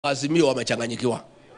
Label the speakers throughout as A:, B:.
A: Azimio wamechanganyikiwa,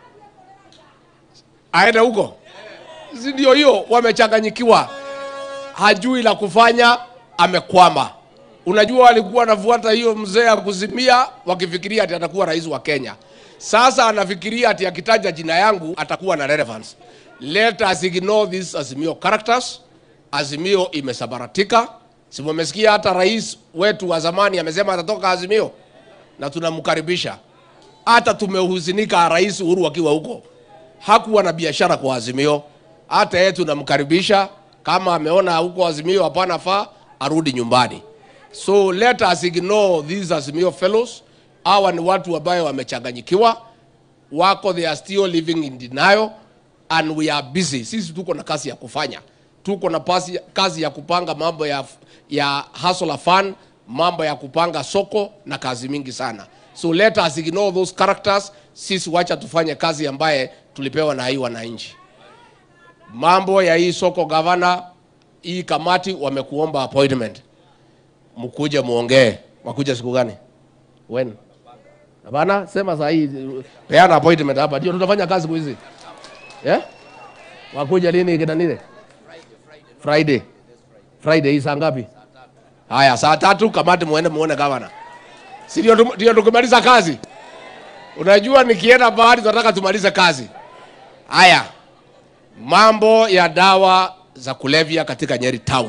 A: aende huko, si ndio? Hiyo wamechanganyikiwa, hajui la kufanya, amekwama. Unajua, walikuwa wanafuata hiyo mzee ya kuzimia, wakifikiria ati atakuwa rais wa Kenya. Sasa anafikiria ati akitaja jina yangu atakuwa na relevance. Let us ignore these Azimio characters. Azimio imesabaratika. Si mumesikia hata rais wetu wa zamani amesema atatoka Azimio, na tunamkaribisha hata tumehuzunika rais Uhuru akiwa huko, hakuwa na biashara kwa Azimio. Hata yeye tunamkaribisha, kama ameona huko Azimio hapana faa, arudi nyumbani. So let us ignore these Azimio fellows. Hawa ni watu ambayo wamechanganyikiwa, wako they are still living in denial and we are busy. Sisi tuko na kazi ya kufanya, tuko na pasi, kazi ya kupanga mambo ya, ya hustler fund, mambo ya kupanga soko na kazi mingi sana. So let us ignore those characters. Sisi wacha tufanye kazi ambaye tulipewa na hii wananchi. Mambo ya hii soko gavana, hii kamati wamekuomba appointment, mkuje muongee. Wakuja siku gani? When? Hapana, sema saa hii, peana appointment hapa, ndio tutafanya kazi siku hizi. Yeah? Wakuja lini kina nile? Friday. Friday hii saa ngapi? Haya, saa tatu kamati muende muone gavana. Si ndio tum- ndio tukimaliza kazi? Unajua nikienda bahari tunataka tumalize kazi. Haya. Mambo ya dawa za kulevya katika Nyeri town.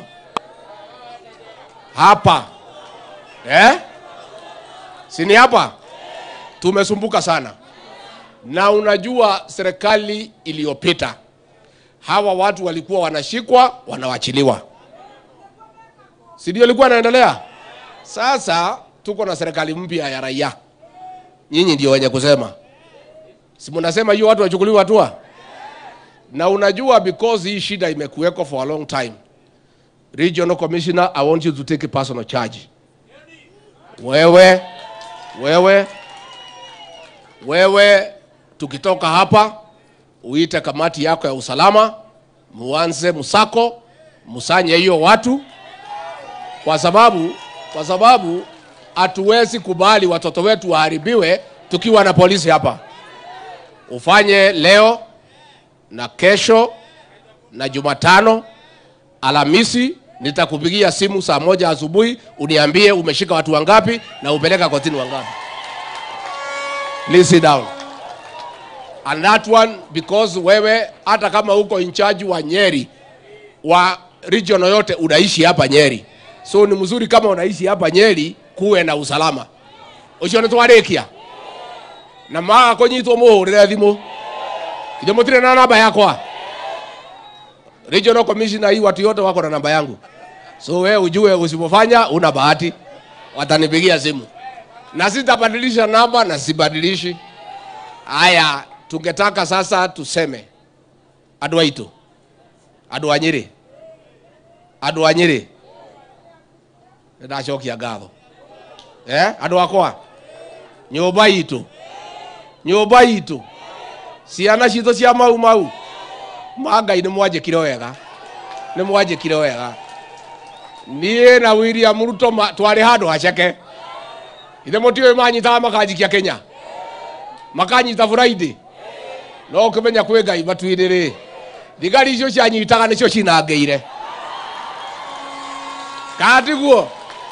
A: Hapa. Eh? Si ni hapa? Tumesumbuka sana. Na unajua serikali iliyopita hawa watu walikuwa wanashikwa, wanawachiliwa. Si ndio ilikuwa inaendelea? Sasa tuko na serikali mpya ya raia, nyinyi ndio wenye kusema, si mnasema hiyo watu wachukuliwe hatua? Na unajua because hii shida imekuweko for a long time, regional commissioner, I want you to take personal charge. Wewe wewe wewe, tukitoka hapa uite kamati yako ya usalama, muanze msako, musanye hiyo watu, kwa sababu kwa sababu hatuwezi kubali watoto wetu waharibiwe tukiwa na polisi hapa. Ufanye leo na kesho na Jumatano, Alhamisi nitakupigia simu saa moja asubuhi uniambie umeshika watu wangapi na upeleka kotini wangapi. Please sit down. And that one because wewe hata kama uko in charge wa Nyeri wa region yote unaishi hapa Nyeri, so ni mzuri kama unaishi hapa Nyeri kuwe na usalama ucio nä twarä na maga kå nyitwo må hå rä re thimå ithe må tirä na namba yakwa regional commissioner hii watu yote wako na namba yangu so we ujue usipofanya una bahati watanipigia simu na sitabadilisha namba na sibadilishi haya tungetaka sasa tuseme andå aitå andå a nyä rä andå a nyä rä nä ndacokia ngatho eh? andå akwa nyåmba itå nyåmba itå ciana citå cia mau mau ma ngai nä mwanjä kire wega nä mwanjä kire wega niä na william ruto ma- twarä handå haceke ithe må tiå manyitaga makanjikia kenya makanyita buraidi no kä menya kwä ngai matuinä rä thigari icio cianyitaga nä cio cinangä ire katiguo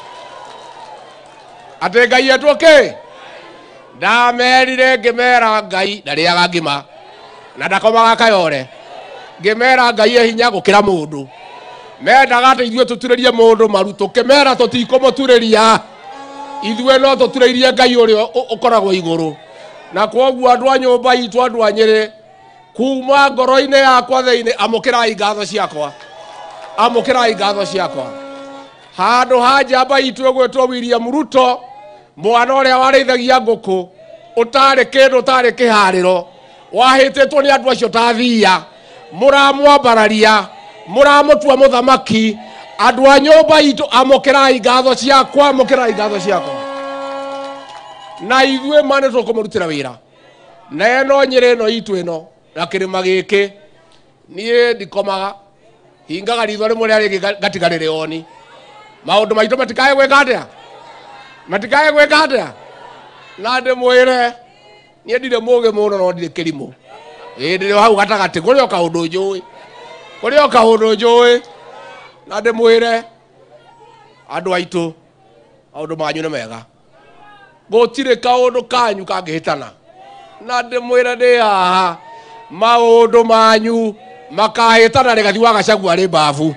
A: atä ngai etwo kä ndamerire ngä mera ngai ndarĩaga ngima na ndakomaga kayore ngä mera ngai e hinya gå kä ra må ndå mendaga atä ithuä tå turä rie må ndå maru tå kä mera tå tikå må turä ria ithuä no tå turä irie ngai å rä o å koragwo igå rå na koguo andå a nyå mba itå andå a nyä rä kuma ngoro-inä yakwa thä-inä amå kä rai ngatho ciakwa amå kä rai ngatho ciakwa handå ha njamba itå ä gwä two william ruto mwana å rä a warĩithagia ngũkũ ũtarĩ kĩndũ ũtarĩ kĩharĩro wahĩtĩtwo nĩ andũ acio ta thia mũramwambararia mũramũtua mũthamaki andũ a nyũmba itũ amũkĩrai ngatho ciakwa amũkĩrai ngatho ciakwa na ithuĩ ma nĩ tũkũmũrutĩra wĩra na ĩno nyĩrĩ ĩno itũ ĩno na kĩrĩma gĩkĩ niĩ ndikomaga hingaga ritho rĩmwe rĩa rĩngĩ ngatiga rĩrĩ oni maũndũ maitũ matikae gwĩka atĩa matikae gwĩka atĩa na ndĩmwĩre niä ndirä må gä må no no ndirä kä rimå ä ndä rä hau gatagatä kå rä o kaå ndå njå ä kå rä o kaå ndå njå ä na ndä mwä re andå aitå maå ndå manyu nä mega gå tirä kaå ndå kanyu kangä hä tana na ndä mwä re ndä haha maå ndå manyu makahä tana rä gathi wa gacagua rä mbabu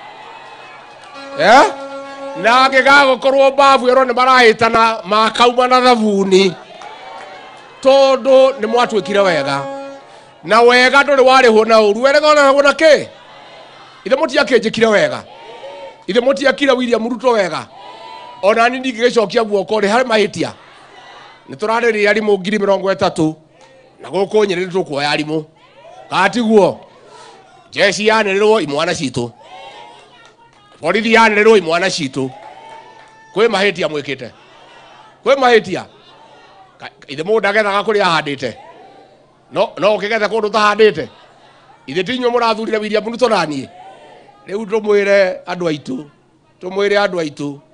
A: eh? na angä gagå korwo mbabu ä ro nä marahä tana makauma na thabuni tondå nä mwatuä kire wega na wega ndå rä warä hwo na å ru werega onahwo na kä ithe må tiakä njä kire wega ithe må tiakire william ruto wega ona ni ndingä gä cokia guoko rä harä mahä tia nä tå rarä rä arimå ngiri mä rongo ätatå na gå kå nyä rä nä tå kuoya arimå gatiguo jeci yanä rä rwo imwana citå borithi yanä rä rwo imwana citå kwä mahä tia mwä kä te kwä mahä tia ithe må ndagethaga kå rä ahandä te no å kä gethe kå ndå tahandä te ithe tinyuä må rathurire william ruto naniä rä u tå mwä re andå aitå tå mwä re andå aitå